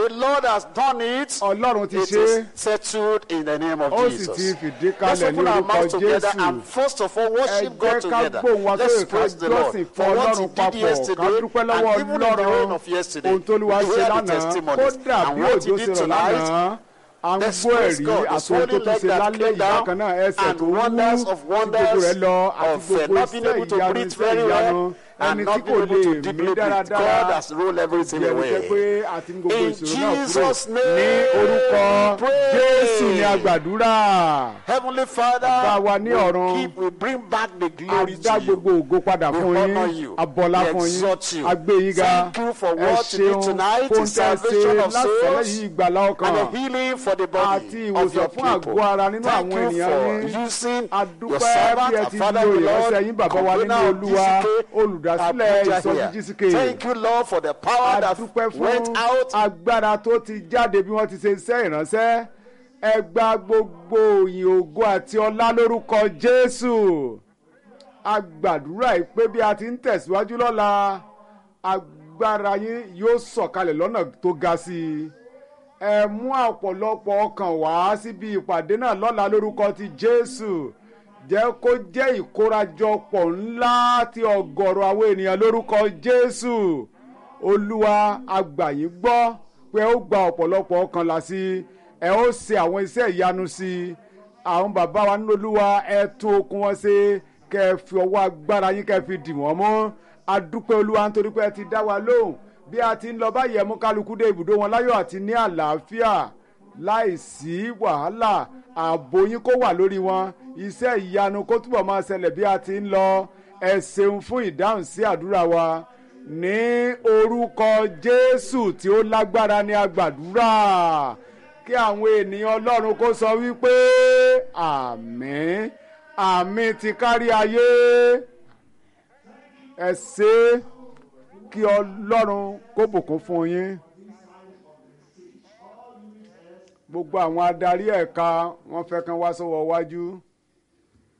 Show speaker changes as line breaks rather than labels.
The Lord has done it.
ọlọ́run ti
It
ṣe
is settled in the name of
ó sì
Jesus.
ti fìdí
Let's
kalẹ̀ ní
open our
orúkọ
mouths together
jésù
and first of all
ẹ
worship God
jẹ́ ká
together.
gbóhùn wá
Let's
sókè ká
praise the Lord
jọ́sìn
for
fún
what
ọlọ́run
He did
papọ̀ ká
yesterday
dúpẹ́
and
lọ́wọ́
even in the rain
ọlọ́run
of yesterday.
ohun tó lè wá
We
ṣe
hear the
lánàá
testimonies
kódà
and
bí
what
òjò
He
ṣe
did
rọ̀
tonight.
lánàá à ń
Let's
gbọ́
praise
ẹ̀rí
God. The
àti ohun tó
swollen
tún
leg
ṣe
that
lálẹ́
came
yìí
down
bákan náà ẹsẹ̀
and
tó wú
wonders of
tí gbogbo
wonders
rẹ̀ lọ àti
of uh,
gbogbo
not being
iṣẹ́
able to
ìyanu
breathe
iṣẹ́
very
ìyanu
well
ẹni
and
tí
not
kò
being able
lè
to
mí
deeply breathe.
dáradára
God has rolled everything
jẹ́ wípé
away.
pé àti gbogbo
In
ìṣòro náà kúrò
Jesus'
ní
name,
orúkọ
pray.
jésù ní àgbàdúrà
Heavenly Father,
Bàbá wa ní
we
ọ̀run,
keep, we bring back the glory
dá
to you.
gbogbo ògo padà
We
fún
honor
yín
you.
abọ́lá
We
fún yín
exalt you.
agbé yín ga
Thank you for
ẹ
what you did
ṣeun
tonight,
fún
the salvation
tẹ̀sí
of
lásìlẹ̀
souls
yìí ìgbàlá ọkàn
and the healing for the
àti
body of your
ìwòsàn fún
people.
àgọ́ ara nínú
Thank
àwọn
you
ènìyàn
for
yín
using your
adúpẹ́
servant,
bí ẹ
our
ti
Father
lo
the Lord,
ìránṣẹ́ yín bàbá wa nínú
convener of
olúwa
GCK,
olùdásílẹ̀
Abuja
ìsọjí
here.
jísíkè
Thank you, Lord, for the power that
adúpẹ́
went
fún
out
agbára tó ti jáde bí wọ́n ti ṣe iṣẹ́ ìránṣẹ́ ẹ gba gbogbo òyìn ògo àti ọlá lórúkọ jésù a gbàdúrà yìí pé bí a ti ń tẹ̀síwájú lọ́la agbára yín yóò sọ̀kalẹ̀ lọ́nà tó ga sí i ẹ mú ọ̀pọ̀lọpọ̀ ọkàn wá síbi ìpàdé náà lọ́la lórúkọ ti jésù jẹ́ kó jẹ́ ìkórajọpọ̀ ńlá ti ọ̀gọ̀rọ̀ àwọn ènìyàn lórúkọ jésù olúwa agbàyìn gbọ́ pé ó gba ọ̀pọ̀lọpọ̀ ọkàn là sí i ẹ ó ṣe àwọn iṣẹ́ ìyanu sí i àwọn bàbá wa nínú olúwa ẹ tún okun wọn ṣe kẹ ẹ fi ọwọ́ agbára yín kẹ ẹ fi dì wọ́n mú adúpẹ́ olúwa nítorí pé ẹ ti dá wa lóhùn bí a ti ń lọ báyìí ẹ mú kálukú dé ibùdó wọn láyọ̀ àti ní àlàáfíà láìsí wàhálà ààbò yín kó wà lórí wọn iṣẹ́ ìyanu kó túbọ̀ máa ṣẹlẹ̀ bí a ti ń lọ ẹ ṣeun fún ìdáhùn sí àdúrà wa ní orúkọ jésù tí ó lágbára ní agbàdúrà kí àwọn ènìyàn ọlọ́run kó sọ wípé àmín àmín ti kárí ayé ẹ ṣe é kí ọlọ́run kó bùkún fún yín gbogbo àwọn adarí ẹ̀ka wọ́n fẹ́ kán wá sọ́wọ́ wájú.